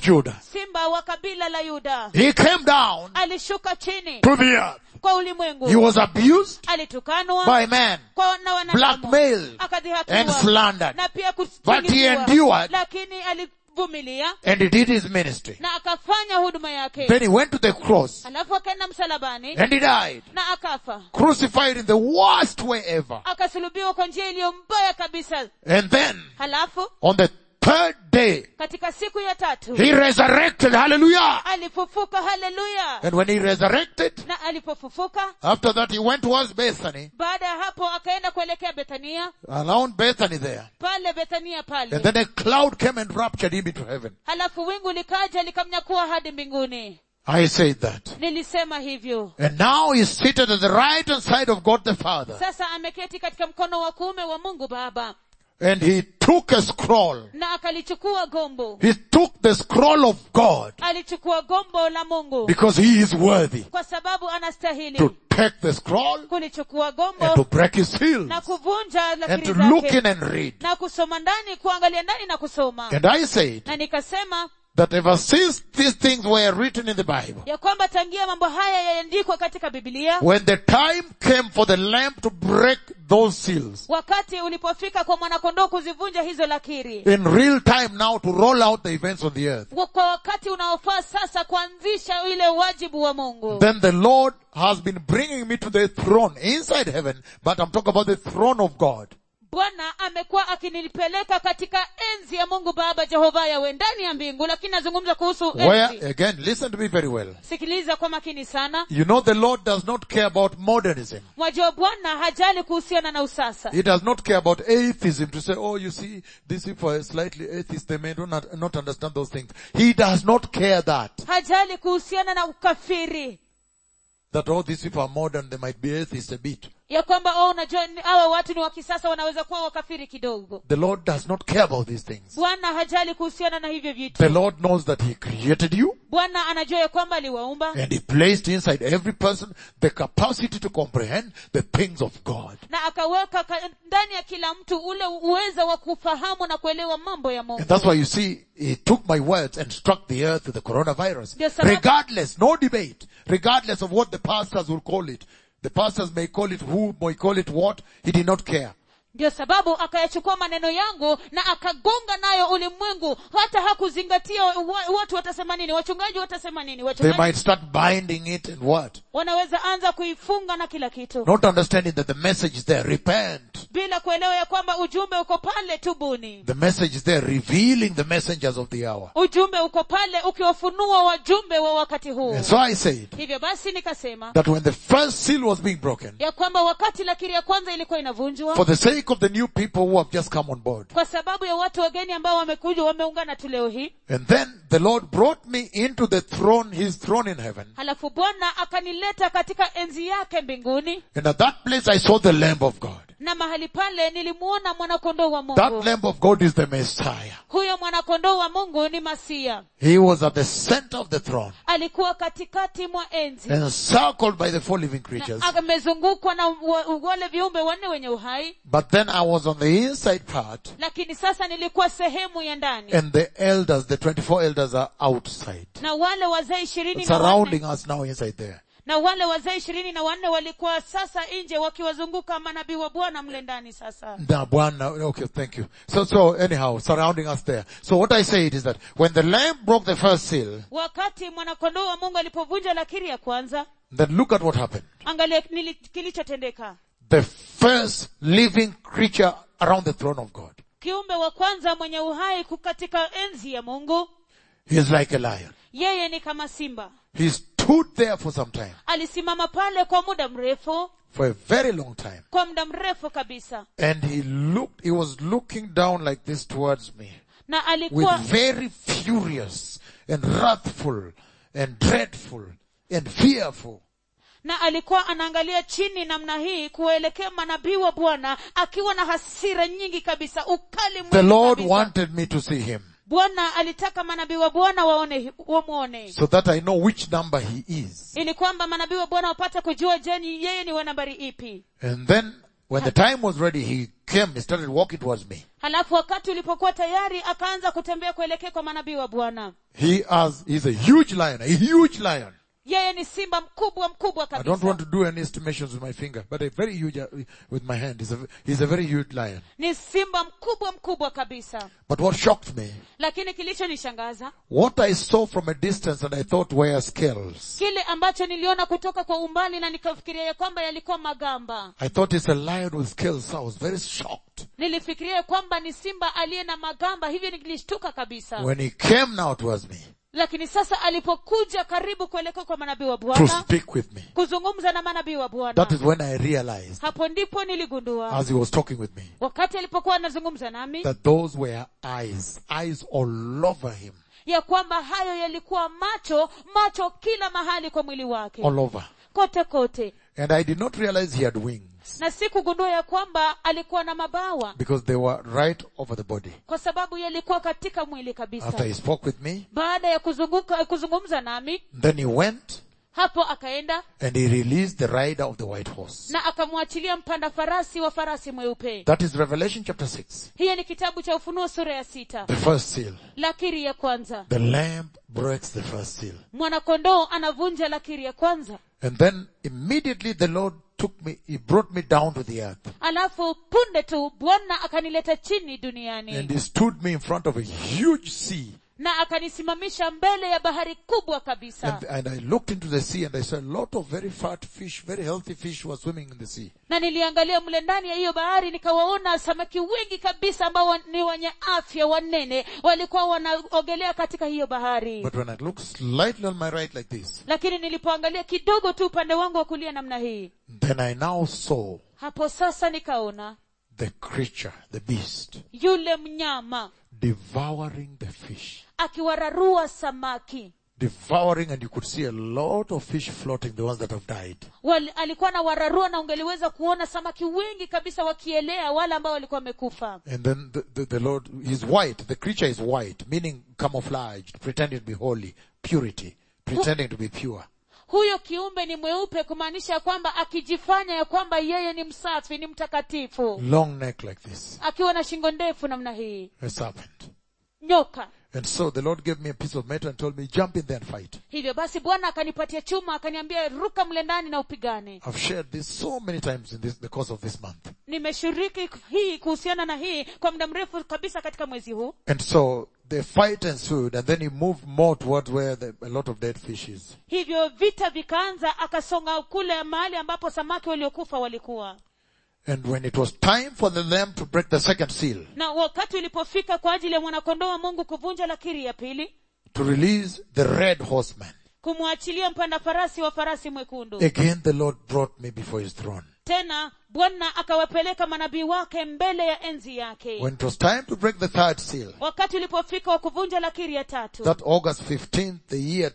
B: Judah.
A: simba wa kabila la yuda
B: He came down
A: alishuka chini
B: to the earth.
A: kwa
B: He
A: ulimwengu
B: was abused
A: alitukanwa
B: by man,
A: kwa na wanadamu
B: blackmailed, and
A: akadhihakiwa
B: slandered.
A: na pia
B: But he
A: kusingiziwa.
B: endured.
A: lakini alivumilia
B: And he did his ministry.
A: na akafanya huduma yake
B: Then he went to the cross
A: alafu akaenda msalabani
B: and he died.
A: na akafa
B: Crucified in the worst way ever.
A: akasulubiwa kwa njia iliyo mbaya kabisa
B: And then
A: halafu
B: on the third day,
A: katika siku ya tatu
B: he resurrected. Hallelujah.
A: alifufuka haleluya
B: And when he resurrected,
A: na alipofufuka
B: after that he went towards Bethany,
A: baada ya hapo akaenda kuelekea bethania
B: around Bethany there.
A: pale bethania
B: And
A: pale
B: then a cloud came and raptured him into heaven.
A: halafu wingu likaja likamnyakua hadi mbinguni
B: I said that.
A: nilisema hivyo
B: And now he's seated at the right hand side of God the Father.
A: sasa ameketi katika mkono wa kuume wa mungu baba
B: And he took a scroll.
A: na akalichukua gombo
B: He took the scroll of God
A: alichukua gombo la mungu
B: because he is worthy
A: kwa sababu anastahili
B: to take the scroll
A: kulichukua
B: and to
A: gombo
B: break his seals
A: na kuvunja
B: and
A: lakiri
B: to look
A: zake
B: in and read.
A: na kusoma ndani kuangalia ndani na kusoma
B: And I said
A: na nikasema
B: that ever since these things were written in the Bible,
A: ya kwamba tangia mambo haya yaandikwa katika bibilia
B: when the time came for the lamb to break those seals,
A: wakati ulipofika kwa mwanakondoo kuzivunja hizo lakiri
B: in real time now to roll out the events on the earth,
A: Wa- kwa wakati unaofaa sasa kuanzisha ile wajibu wa mungu
B: then the Lord has been bringing me to the throne inside heaven, but I'm talking about the throne of God.
A: bwana amekuwa akinipeleka katika enzi ya mungu baba jehova yawe ndani ya mbingu lakini nazungumza kuhusu
B: Where,
A: enzi
B: again, listen to me very well.
A: sikiliza kwa makini sana
B: You know the Lord does not care about modernism.
A: mwajua bwana hajali kuhusiana na usasa
B: He does not care about atheism to say, oh, you see, these people are slightly atheist, they may not, not understand those things. He does not care that.
A: hajali kuhusiana na ukafiri
B: That, oh, these people are modern, they might be atheists a bit.
A: ya kwamba oh, unajua ni- hawa watu ni wa kisasa wanaweza kuwa wakafiri kidogo
B: The Lord does not care about these things.
A: bwana hajali kuhusiana na hivyo vitu
B: The Lord knows that He created you
A: bwana anajua ya kwamba aliwaumba
B: and He placed inside every person the capacity to comprehend the things of God.
A: na akaweka ka- ndani ya kila mtu ule uweza wa kufahamu na kuelewa mambo ya mungu
B: And that's why you see, He took my words and struck the earth with the coronavirus.
A: Ndio sababu-
B: Regardless, no debate, regardless of what the pastors will call it. The pastors may call it who, may call it what, He did not care.
A: ndio sababu akayachukua maneno yangu na akagonga nayo ulimwengu hata hakuzingatia wa, watu watasema nini wachungaji watasema nini
B: They
A: wachungaji
B: might start binding it and what?
A: wanaweza anza kuifunga na kila kitu
B: Not understanding that the message is there, repent.
A: bila kuelewa ya kwamba ujumbe uko pale tubuni
B: The message is there, revealing the messengers of the hour.
A: ujumbe uko pale ukiwafunua wajumbe wa wakati huu
B: And so I said
A: hivyo basi nikasema
B: that when the first seal was being broken,
A: ya kwamba wakati lakiri ya kwanza ilikuwa inavunjwa
B: for the sake of the new people who have just come on board,
A: kwa sababu ya watu wageni ambao wamekuja wameungana tu leo hii
B: and then the Lord brought me into the throne, His throne in heaven,
A: halafu bwana akanileta katika enzi yake mbinguni
B: and at that place I saw the Lamb of God.
A: na mahali pale nilimuona mwanakondoo wa
B: That
A: mungu
B: Lamb of God is the Messiah.
A: huyo mwanakondoo wa mungu ni masia
B: He was at the center of the throne,
A: alikuwa katikati mwa enzi
B: encircled by the four living creatures.
A: na amezungukwa na wa- wale viumbe wanne wenye uhai
B: But then I was on the inside part,
A: lakini sasa nilikuwa sehemu ya ndani
B: and the elders, the 24 elders are outside,
A: na wale wazee ishirini na
B: surrounding
A: wanne
B: us now inside there.
A: na wale wazee ishirini na wanne walikuwa sasa nje wakiwazunguka manabii wa bwana mle ndani sasa
B: Now, Bwana, okay, thank you. So, so anyhow, surrounding us there. So what I said is that when the lamb broke the first seal,
A: wakati mwanakondoo wa mungu alipovunja lakiri ya kwanza
B: then look at what happened.
A: angalia nili- kilichotendeka
B: The first living creature around the throne of God.
A: kiumbe wa kwanza mwenye uhai ku- katika enzi ya mungu
B: He is like a lion.
A: yeye ni kama simba
B: He stood there for some time,
A: alisimama pale kwa muda mrefu
B: for a very long time.
A: kwa muda mrefu kabisa
B: And he looked, he was looking down like this towards me.
A: na
B: with
A: alikuwa
B: very furious and wrathful and dreadful and fearful.
A: na alikuwa anaangalia chini namna hii kuwaelekea manabii wa bwana akiwa na hasira nyingi kabisa ukali
B: The
A: mwingi
B: Lord
A: kabisa.
B: wanted me to see him
A: bwana alitaka manabii wa bwana waone wamwone
B: so that I know which number he is.
A: ili kwamba manabii wa bwana wapate kujua je ni yeye ni wa nambari ipi
B: And then When the time was ready, he came, he started walking towards me.
A: halafu wakati ulipokuwa tayari akaanza kutembea kuelekea kwa manabii wa bwana
B: He has, he's a huge lion, a huge lion.
A: yeye ni simba mkubwa mkubwa
B: I don't
A: kabisa
B: want to do any estimations with my finger, but a very huge, uh, with my hand. He's a, he's a very huge lion.
A: ni simba mkubwa mkubwa kabisa
B: But what shocked me,
A: lakini kilichonishangaza
B: what I saw from a distance and I thought were scales.
A: kile ambacho niliona kutoka kwa umbali na nikafikiria ya kwamba yalikuwa magamba
B: I thought it's a lion with scales. I was very shocked.
A: nilifikiria ya kwamba ni simba aliye na magamba hivyo nilishtuka kabisa
B: When he came now towards me
A: lakini sasa alipokuja karibu kuelekea kwa manabii wa
B: to
A: bwana
B: speak with me,
A: kuzungumza na manabii wa bwana
B: that is when I realized
A: hapo ndipo niligundua
B: as he was talking with me
A: wakati alipokuwa anazungumza nami
B: that those were eyes, eyes all over him,
A: ya kwamba hayo yalikuwa macho macho kila mahali kwa mwili wake
B: all over.
A: kote kote
B: And I did not realize he had wings
A: na sikugundua ya kwamba alikuwa na mabawa
B: because they were right over the body.
A: kwa sababu yalikuwa katika mwili
B: After
A: kabisa
B: he spoke with me,
A: baada ya kuzunguka kuzungumza nami
B: then he went
A: hapo akaenda
B: and he released the rider of the white horse.
A: na akamwachilia mpanda farasi wa farasi mweupe
B: That is Revelation chapter 6,
A: hiyo ni kitabu cha ufunuo sura ya sita
B: the first seal.
A: lakiri ya kwanza
B: The lamb breaks the first seal.
A: mwanakondoo anavunja lakiri ya kwanza
B: And then immediately the Lord took me, he brought me down to the earth.
A: alafu punde tu bwana akanileta chini
B: And
A: duniani
B: he stood me in front of a huge sea.
A: na akanisimamisha mbele ya bahari kubwa kabisa
B: And, and I looked into the sea and I saw a lot of very fat fish, very healthy fish were swimming in the sea.
A: na niliangalia mle ndani ya hiyo bahari nikawaona samaki wengi kabisa ambao wa- ni wenye afya wanene walikuwa wanaogelea katika hiyo bahari
B: But when I looked slightly on my right like this,
A: lakini nilipoangalia kidogo tu upande wangu wa kulia namna hii
B: then I now saw
A: hapo sasa nikaona
B: the creature, the beast,
A: yule mnyama
B: devouring the fish.
A: akiwararua samaki
B: Devouring and you could see a lot of fish floating, the ones that have died.
A: Wal, alikuwa na wararua na ungeliweza kuona samaki wengi kabisa wakielea wale ambao walikuwa wamekufa
B: And then the, the, the Lord is white. The creature is white, meaning camouflaged, pretending to be holy, purity, pretending to be pure.
A: huyo kiumbe ni mweupe kumaanisha ya kwamba akijifanya ya kwamba yeye ni msafi ni mtakatifu
B: Long neck like this,
A: akiwa na shingo ndefu namna hii
B: a serpent.
A: nyoka
B: And so the Lord gave me a piece of metal and told me, jump in there and fight.
A: hivyo basi bwana akanipatia chuma akaniambia ruka mle ndani na upigane
B: I've shared this so many times in this, the course of this month.
A: nimeshiriki hii kuhusiana na hii kwa muda mrefu kabisa katika mwezi huu
B: And so the fight ensued and then he moved more towards where the, a lot of dead fish is.
A: hivyo vita vikaanza akasonga kule mahali ambapo samaki waliokufa walikuwa
B: And when it was time for the lamb to break the second seal,
A: na wakati ulipofika kwa ajili ya mwanakondoo wa mungu kuvunja lakiri ya pili
B: to release the red horseman,
A: kumwachilia mpanda farasi wa farasi mwekundu
B: again the Lord brought me before his throne.
A: tena bwana akawapeleka manabii wake mbele ya enzi yake
B: When it was time to break the third seal,
A: wakati ulipofika wa kuvunja lakiri ya tatu
B: that August 15th, the year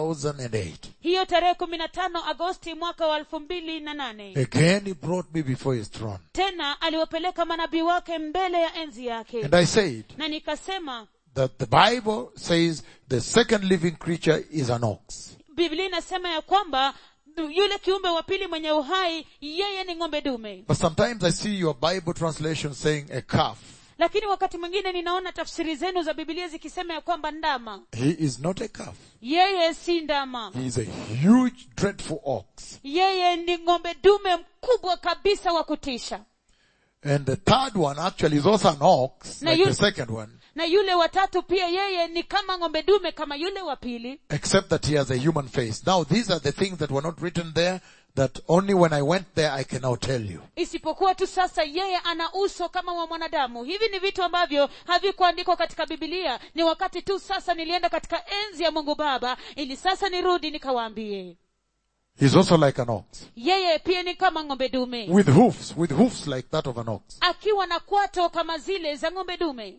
B: 2008,
A: hiyo tarehe kumi na tano agosti mwaka wa elfu mbili na nane
B: again he brought me before his throne.
A: tena aliwapeleka manabii wake mbele ya enzi yake
B: And I said
A: na nikasema
B: that the Bible says the second living creature is an ox.
A: biblia inasema ya kwamba yule kiumbe wa pili mwenye uhai yeye ni ng'ombe dume
B: But sometimes I see your Bible translation saying a calf.
A: lakini wakati mwingine ninaona tafsiri zenu za bibilia zikisema ya kwamba ndama
B: He is not a calf.
A: yeye si ndama
B: He is a huge, dreadful ox.
A: yeye ni ng'ombe dume mkubwa kabisa wa kutisha
B: And the third one actually is also an ox,
A: Now
B: like
A: you-
B: the second one,
A: na yule watatu pia yeye ni kama ng'ombe dume kama yule wa pili
B: except that he has a human face. Now these are the things that were not written there that only when I went there I can now tell you.
A: isipokuwa tu sasa yeye ana uso kama wa mwanadamu hivi ni vitu ambavyo havikuandikwa katika bibilia ni wakati tu sasa nilienda katika enzi ya mungu baba ili sasa nirudi nikawaambie
B: He's also like an ox.
A: yeye pia ni kama ng'ombe dume
B: With hoofs, with hoofs like that of an ox.
A: akiwa na kwato kama zile za ng'ombe dume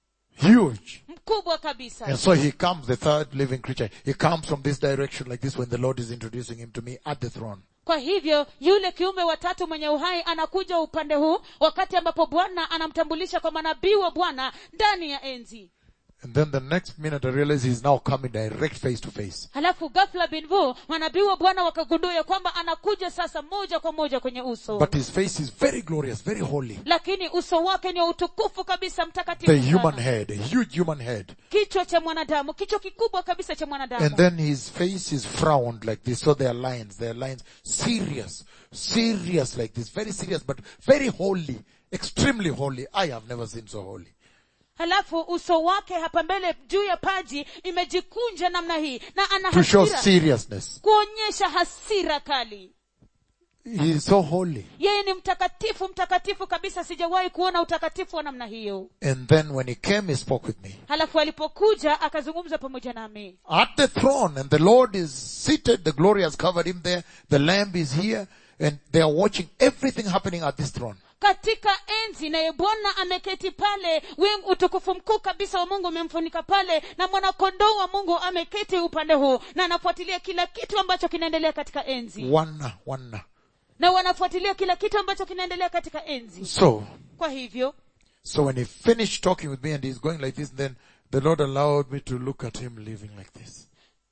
B: Huge.
A: mkubwa kabisa
B: And so he comes, the third living creature. He comes from this direction like this when the Lord is introducing him to me at the throne.
A: kwa hivyo yule kiumbe watatu mwenye uhai anakuja upande huu wakati ambapo bwana anamtambulisha kwa manabii wa bwana ndani ya enzi
B: And then the next minute I realized he's now coming direct face to face.
A: halafu ghafla binvu manabii wa bwana wakagundua ya kwamba anakuja sasa moja kwa moja kwenye uso
B: But his face is very glorious, very holy.
A: lakini uso wake ni wa utukufu kabisa mtakatifu
B: The human
A: sana.
B: head, a huge human head.
A: kichwa cha mwanadamu kichwa kikubwa kabisa cha mwanadamu
B: And then his face is frowned like this. So there are lines, there are lines, serious, serious like this, very serious, but very holy, extremely holy. I have never seen so holy.
A: halafu uso wake hapa mbele juu ya paji imejikunja namna hii na ana
B: To show
A: hasira
B: seriousness.
A: kuonyesha hasira kali
B: He is so holy.
A: yeye ni mtakatifu mtakatifu kabisa sijawahi kuona utakatifu wa namna hiyo
B: And then when he came, he spoke with me.
A: halafu alipokuja akazungumza pamoja nami
B: At the throne, and the Lord is seated, the glory has covered him there, the Lamb is here, and they are watching everything happening at this throne.
A: katika enzi naye bwana ameketi pale wingu utukufu mkuu kabisa wa mungu umemfunika pale na mwanakondoo wa mungu ameketi upande huu na anafuatilia kila kitu ambacho kinaendelea katika enzi
B: One, one.
A: na wanafuatilia kila kitu ambacho kinaendelea katika enzi
B: So,
A: kwa hivyo
B: so when he finished talking with me and he's going like this, then the Lord allowed me to look at him living like this.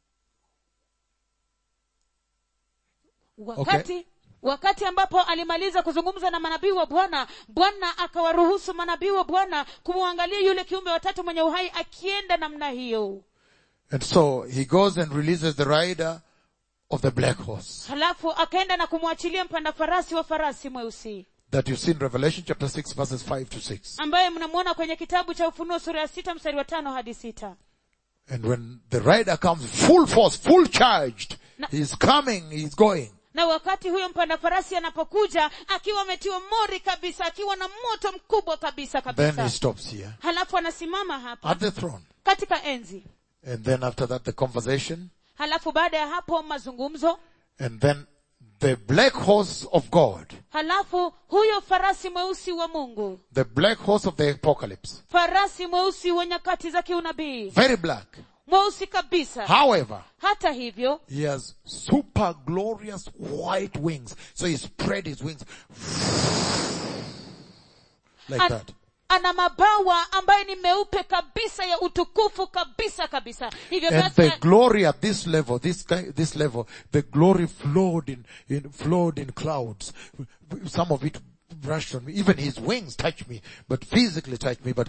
A: wakati wakati ambapo alimaliza kuzungumza na manabii wa bwana bwana akawaruhusu manabii wa bwana kumwangalia yule kiumbe watatu mwenye uhai akienda namna hiyo
B: And so he goes and releases the rider of the black horse
A: halafu akaenda na kumwachilia mpanda farasi wa farasi mweusi
B: that you see in Revelation chapter 6 verses 5 to 6.
A: ambaye mnamwona kwenye kitabu cha ufunuo sura ya sita mstari wa tano hadi sita
B: And when the rider comes full force, full charged,
A: Na-
B: he's coming, he's going.
A: na wakati huyo mpanda farasi anapokuja akiwa ametiwa mori kabisa akiwa na moto mkubwa kabisa
B: Then
A: kabisa
B: he stops here
A: halafu anasimama hapa
B: at the throne.
A: katika enzi
B: And then after that the conversation.
A: halafu baada ya hapo mazungumzo
B: And then the black horse of God,
A: halafu huyo farasi mweusi wa mungu
B: the black horse of the apocalypse,
A: farasi mweusi wa nyakati za kiunabii
B: very black.
A: mweusi kabisa
B: However,
A: hata hivyo
B: he has super glorious white wings. So he spread his wings like
A: an,
B: that.
A: ana mabawa ambayo ni meupe kabisa ya utukufu kabisa kabisa hivyo
B: And
A: basi
B: the glory at this level, this guy, this level, the glory flowed in, in, flowed in clouds. Some of it brushed on me. Even his wings touched me, but physically touched me, but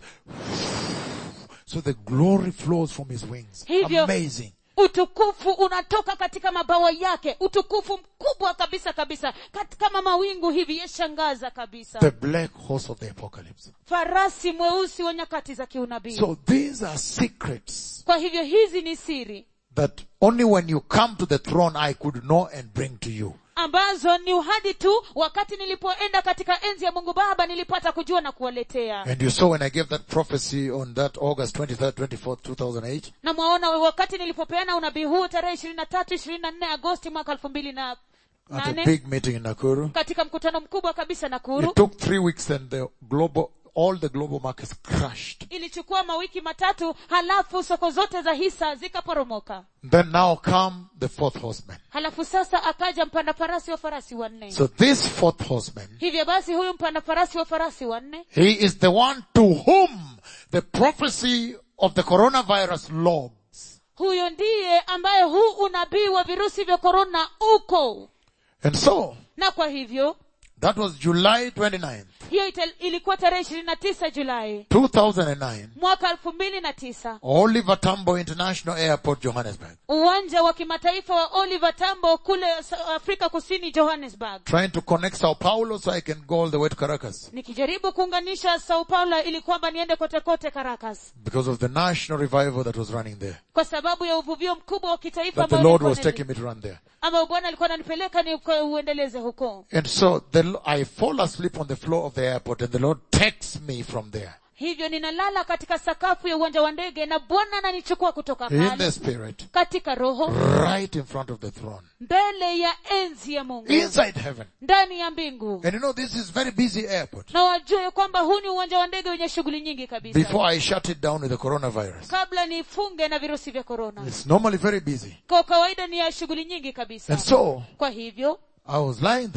B: so the glory flows from his wings.
A: Hivyo-
B: Amazing.
A: utukufu unatoka katika mabawa yake utukufu mkubwa kabisa kabisa Kat- kama mawingu hivi yashangaza kabisa
B: The black horse of the apocalypse.
A: farasi mweusi wa nyakati za kiunabii
B: So these are secrets
A: kwa hivyo hizi ni siri
B: that only when you come to the throne I could know and bring to you.
A: ambazo ni uhadi tu wakati nilipoenda katika enzi ya mungu baba nilipata kujua na kuwaletea
B: And you saw when I gave that prophecy on that August 23rd, 24th, 2008,
A: na mwaona wakati nilipopeana unabii huu tarehe ishirini na tatu ishirini na nne agosti mwaka elfu mbili na
B: at a
A: nane
B: big meeting in Nakuru.
A: katika mkutano mkubwa kabisa nakuru
B: It took three weeks and the global, all the global markets crashed.
A: ilichukua mawiki matatu halafu soko zote za hisa zikaporomoka
B: Then now come the fourth horseman.
A: halafu sasa akaja mpanda farasi wa farasi wanne
B: So this fourth horseman,
A: hivyo basi huyu mpanda farasi wa farasi wanne
B: he is the one to whom the prophecy of the coronavirus logs.
A: huyo ndiye ambaye huu unabii wa virusi vya korona uko
B: And so,
A: na kwa hivyo
B: that was July 29th,
A: hiyo ita- ilikuwa tarehe ishirini na tisa julai
B: 2009,
A: mwaka elfu mbili na tisa
B: Oliver Tambo International Airport, Johannesburg,
A: uwanja wa kimataifa wa oliver tambo kule Sa- afrika kusini johannesburg
B: trying to connect Sao Paulo so I can go all the way to Caracas
A: nikijaribu kuunganisha sao paulo ili kwamba niende kote kote caracas
B: because of the national revival that was running there.
A: kwa sababu ya uvuvio mkubwa wa kitaifa
B: That the
A: ambao
B: Lord
A: ulikuwa
B: was
A: unaendelea.
B: taking me to run there.
A: ambao bwana alikuwa ananipeleka ni uko- uendeleze huko
B: And so the, I fall asleep on the floor of the airport and the Lord takes me from there
A: hivyo ninalala katika sakafu ya uwanja wa ndege na bwana ananichukua kutoka
B: in
A: pale
B: the spirit
A: katika roho
B: right in front of the throne
A: mbele ya enzi ya mungu
B: inside heaven.
A: ndani ya mbingu
B: And you know this is very busy airport.
A: na wajue kwamba huu ni uwanja wa ndege wenye shughuli nyingi kabisa
B: Before I shut it down with the coronavirus.
A: kabla niifunge na virusi vya korona
B: It's normally very busy.
A: kwa kawaida ni ya shughuli nyingi kabisa
B: And so
A: kwa hivyo
B: I was lying there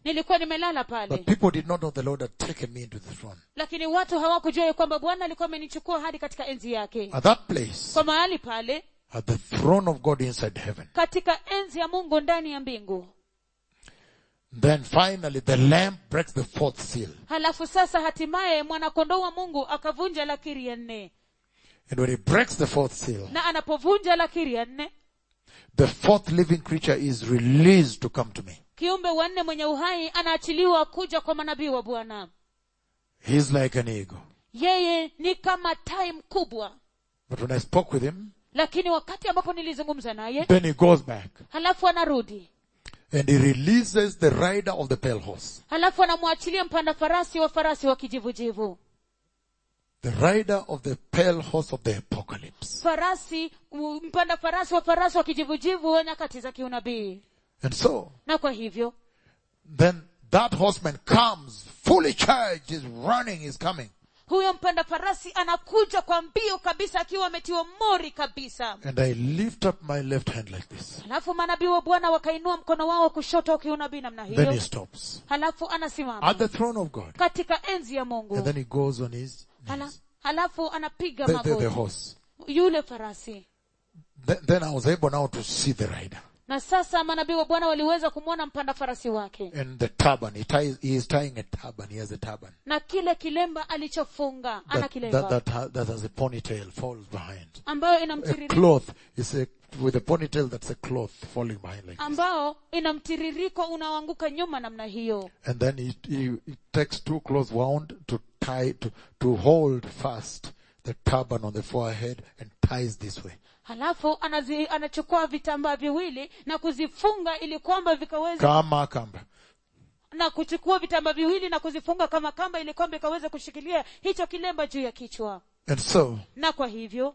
A: nilikuwa nimelala
B: But
A: pale
B: people did not know the Lord had taken me into the throne.
A: lakini watu hawakujua ya kwamba bwana alikuwa amenichukua hadi katika enzi yake
B: At that place,
A: kwa mahali pale
B: at the throne of God inside heaven.
A: katika enzi ya mungu ndani ya mbingu
B: Then finally the lamb breaks the fourth seal.
A: halafu sasa hatimaye mwanakondoo wa mungu akavunja lakiri ya nne
B: And when he breaks the fourth seal,
A: na anapovunja lakiri ya nne
B: the fourth living creature is released to come to me.
A: kiumbe wa nne mwenye uhai anaachiliwa kuja kwa manabii wa bwana
B: He's like an eagle.
A: yeye ni kama tai mkubwa
B: But when I spoke with him,
A: lakini wakati ambapo nilizungumza naye
B: then he goes back
A: halafu anarudi
B: and he releases the rider of the pale horse.
A: halafu anamwachilia mpanda farasi wa farasi wa kijivujivu
B: The rider of the pale horse of the apocalypse.
A: farasi u- mpanda farasi wa farasi wa kijivujivu wa nyakati za kiunabii
B: And so,
A: na kwa hivyo
B: then that horseman comes fully charged, is running, is coming.
A: huyo mpanda farasi anakuja kwa mbio kabisa akiwa ametiwa mori kabisa
B: And I lift up my left hand like this.
A: halafu manabii wa bwana wakainua mkono wao wa kushoto wa kiunabii namna
B: Then he
A: hiyo
B: stops
A: halafu anasimama
B: at the throne of God.
A: katika enzi ya
B: And
A: mungu
B: then he goes on his
A: Hala,
B: knees.
A: halafu anapiga
B: The, the, the
A: magoti
B: horse.
A: yule farasi
B: Then, then I was able now to see the rider
A: na sasa manabii wa bwana waliweza kumwona mpanda farasi wake
B: and the turban. He ties, he is tying a turban. He has a turban.
A: na kile kilemba alichofunga ana
B: That,
A: kilemba
B: that, that, ha- that has a ponytail falls behind.
A: ambayo
B: A
A: inamtiririko
B: cloth is a, with a ponytail that's a cloth falling behind like this.
A: ambao ina mtiririko unaoanguka nyuma namna hiyo
B: And then he, he, he takes two cloths wound to tie, to, to hold fast the turban on the forehead and ties this way.
A: halafu anazi, anachukua vitambaa viwili na kuzifunga ili kwamba vikaweze
B: Kama kamba.
A: na kuchukua vitambaa viwili na kuzifunga kama kamba ili kwamba ikaweze kushikilia hicho kilemba juu ya kichwa
B: And so,
A: na kwa hivyo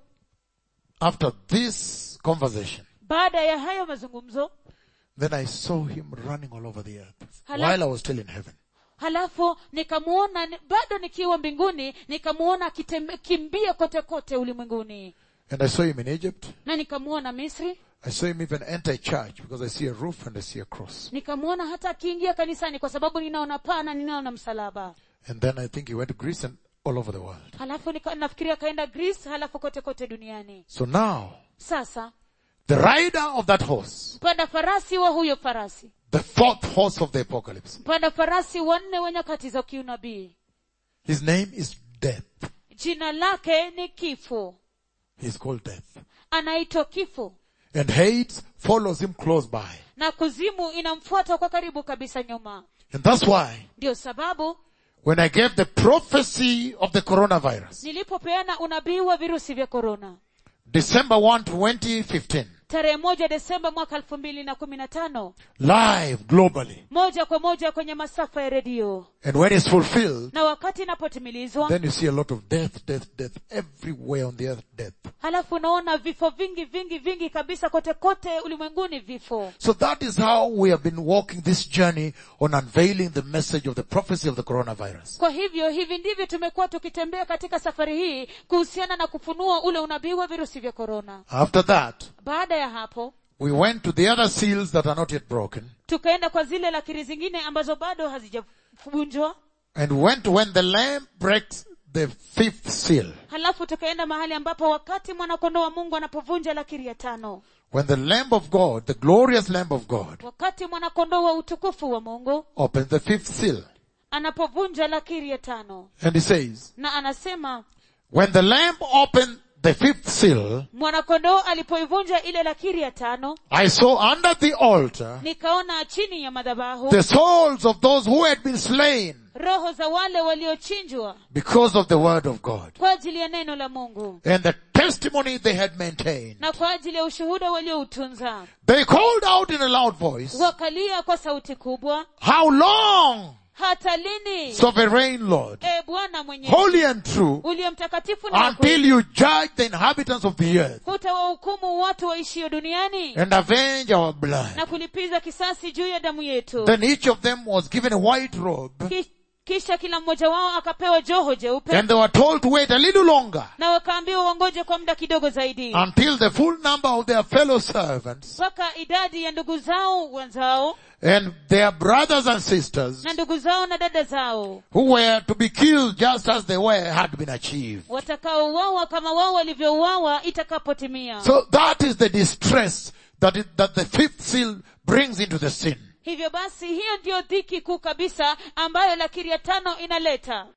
B: after this conversation,
A: baada ya hayo mazungumzo
B: then I saw him running all over the earth
A: Hala-
B: while I was still in heaven.
A: halafu nikamuona ni- bado nikiwa mbinguni nikamuona akikimbia kote kote ulimwenguni
B: And I saw him in Egypt.
A: na nikamuona misri
B: I saw him even enter a church because I see a roof and I see a cross.
A: nikamuona hata akiingia kanisani kwa sababu ninaona paa na ninaona msalaba
B: And then I think he went to Greece and all over the world.
A: halafu nika, nafikiria akaenda greece halafu kote kote duniani
B: So now,
A: sasa
B: the rider of that horse,
A: mpanda farasi wa huyo farasi
B: the fourth horse of the apocalypse,
A: mpanda farasi wanne wa nyakati za kiunabii
B: his name is Death.
A: jina lake ni kifo
B: He's called Death.
A: anaitwa kifo
B: And Hades follows him close by.
A: na kuzimu inamfuata kwa karibu kabisa nyuma
B: And that's why
A: ndio sababu
B: when I gave the prophecy of the coronavirus,
A: nilipopeana unabii wa virusi vya korona
B: December 1, 2015,
A: tarehe moja desemba mwaka elfu mbili na kumi na tano
B: live globally.
A: moja kwa moja kwenye masafa ya redio
B: And when it's fulfilled,
A: na wakati inapotimilizwa
B: then you see a lot of death, death, death, everywhere on the earth, death.
A: halafu unaona vifo vingi vingi vingi kabisa kote kote ulimwenguni vifo
B: So that is how we have been walking this journey on unveiling the message of the prophecy of the coronavirus.
A: kwa hivyo hivi ndivyo tumekuwa tukitembea katika safari hii kuhusiana na kufunua ule unabii wa virusi vya korona
B: After that,
A: baada ya hapo
B: we went to the other seals that are not yet broken
A: tukaenda kwa zile lakiri zingine ambazo bado hazijavunjwa
B: and went to when the lamb breaks the fifth seal.
A: halafu tukaenda mahali ambapo wakati mwanakondoo wa mungu anapovunja lakiri ya tano
B: When the lamb of God, the glorious lamb of God,
A: wakati mwanakondoo wa utukufu wa mungu
B: opens the fifth seal.
A: anapovunja lakiri ya tano
B: And he says,
A: na anasema
B: when the lamb opened the fifth seal,
A: mwanakondoo alipoivunja ile lakiri ya tano
B: I saw under the altar
A: nikaona chini ya madhabahu
B: the souls of those who had been slain
A: roho za wale waliochinjwa
B: because of the word of God
A: kwa ajili ya neno la mungu
B: and the testimony they had maintained.
A: na kwa ajili ya ushuhuda walioutunza
B: They called out in a loud voice,
A: wakalia kwa sauti kubwa
B: how long,
A: hata lini
B: sovereign Lord,
A: e bwana mwenye
B: holy and true,
A: uliye mtakatifu na wa
B: until
A: kweli,
B: you judge the inhabitants of the earth
A: hutawahukumu watu waishio duniani
B: and avenge our blood.
A: na kulipiza kisasi juu ya damu yetu
B: Then each of them was given a white robe
A: Ki- kisha kila mmoja wao akapewa joho jeupe
B: and they were told to wait a little longer
A: na wakaambiwa wangoje kwa muda kidogo zaidi
B: until the full number of their fellow servants
A: mpaka idadi ya ndugu zao wenzao
B: and their brothers and sisters
A: na ndugu zao na dada zao
B: who were to be killed just as they were had been achieved.
A: watakaouawa kama wao walivyouawa itakapotimia
B: So that is the distress that, it, that the fifth seal brings into the sin.
A: hivyo basi hiyo ndiyo dhiki kuu kabisa ambayo lakiri ya tano inaleta